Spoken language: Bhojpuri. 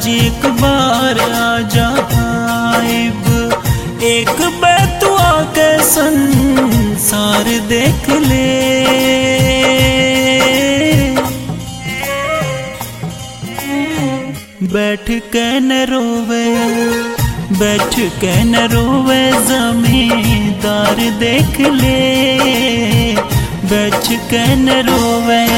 आज एक बार आजा आइब एक बैतुआ के संसार देख ले बैठ के न रोवे बैठ के न रोवे जमींदार देख ले बैठ के न रोवे